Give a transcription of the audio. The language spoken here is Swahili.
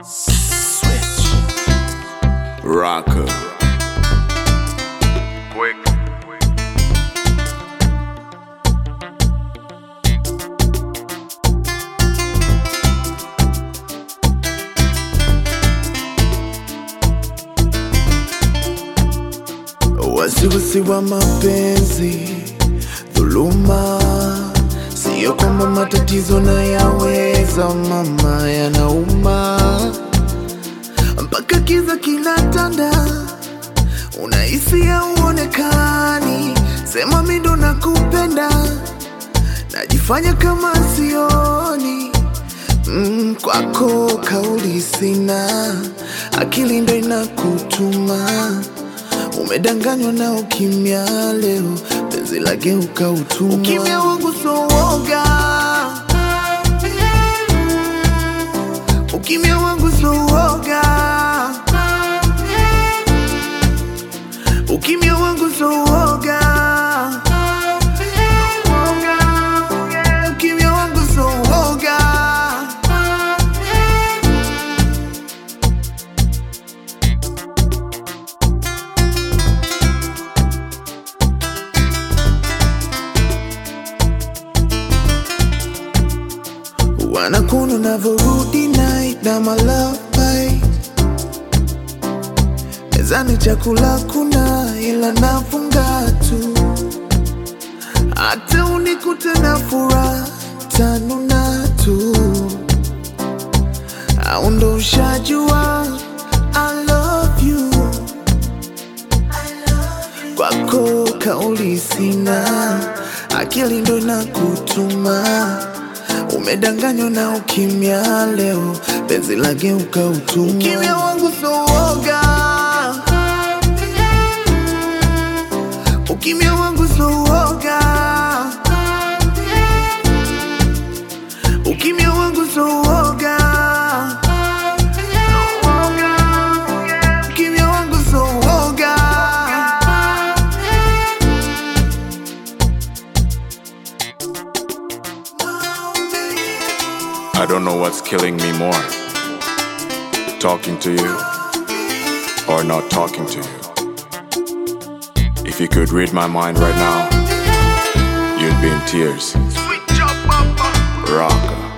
Switch. Rocker. Quick. Wasiwasi wa mapenzi, dhuluma, siyo kwamba matatizo na yaweza, mama, yanauma mpaka kiza kinatanda, unahisi hauonekani, sema mi ndo nakupenda, najifanya kama sioni mm, kwako kauli sina, akili ndo inakutuma Umedanganywa na ukimya leo, penzi lageuka utumwa. Ukimya wangu so woga, ukimya wangu so woga, ukimya wangu so woga, ukimya wangu so woga. Wanakuna unavyorudi night na my love bite. Mezani chakula kuna ila nafunga tu, hata unikute na furaha tanuna tu, au ndo ushajua I love you. Kwako kauli sina, akili ndo inakutuma Umedanganywa na ukimya leo, penzi lageuka utumwa. Ukimya wangu so woga, ukimya wangu so woga, ukimya wangu so woga, ukimya wangu so woga. I don't know what's killing me more. Talking to you or not talking to you. If you could read my mind right now, you'd be in tears. Rocker.